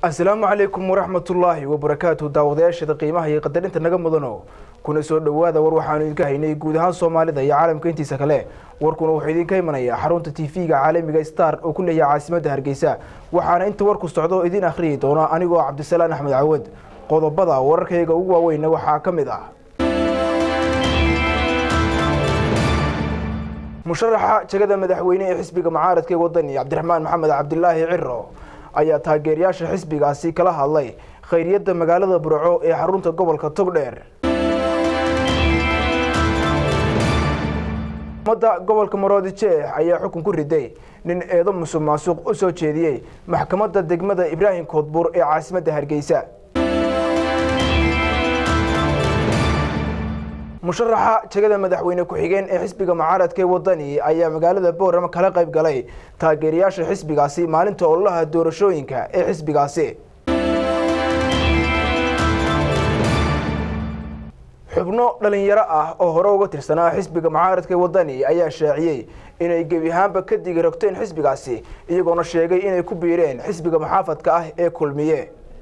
asalaamu calaykum waraxmatullaahi wabarakaatu daawadayaashada qiimaha iyo qadarinta naga mudano kuna soo dhowaada war waxaanu idinka haynay guud ahaan soomaalida iyo caalamka intiisa kale warkuna wuxuu idinka imanayaa xarunta tv-ga caalamiga star oo ku leeyahay caasimadda hargeysa waxaana inta warku socdo idin akhriyi doona anigoo cabdisalaan axmed cawad qodobada wararkayga ugu waaweynna waxaa ka mid ah musharaxa jegada madaxweyne ee xisbiga mucaaradka ee wadani cabdiraxmaan maxamed cabdilaahi ciro ayaa taageerayaasha xisbigaasi kala hadlay khayriyadda magaalada burco ee xarunta gobolka togdheer ummadda gobolka maroodi jeex ayaa xukun ku riday nin eedo musuq maasuq u soo jeediyey maxkamadda degmada ibraahim koodbuur ee caasimadda hargeysa musharaxa jegada madaxweyne ku-xigeen ee xisbiga mucaaradka ee wadani ayaa magaalada boorama kala qayb galay taageerayaasha xisbigaasi maalinta ololaha doorashooyinka ee xisbigaasi xubno dhalinyaro ah oo hore uga tirsanaa xisbiga mucaaradka ee wadani ayaa shaaciyey inay gebi ahaanba ka digi rogteen xisbigaasi iyagoona sheegay inay ku biireen xisbiga maxaafadka ah ee kulmiye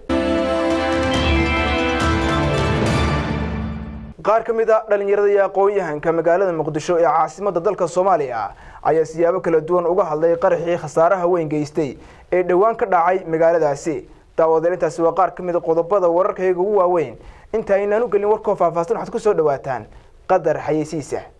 qaar ka mid a dhalinyarada iyo aqoon-yahanka magaalada muqdisho ee caasimadda dalka soomaaliya ayaa siyaabo kala duwan uga hadlay qaraxii khasaaraha weyn geystay ee dhowaan ka dhacay magaaladaasi daawadeelintaasi waa qaar ka mid a qodobada wararkayga ugu waaweyn inta aynaan u gelin warkoo faahfaahsan waxaad ku soo dhawaataan qadar xayeysiisa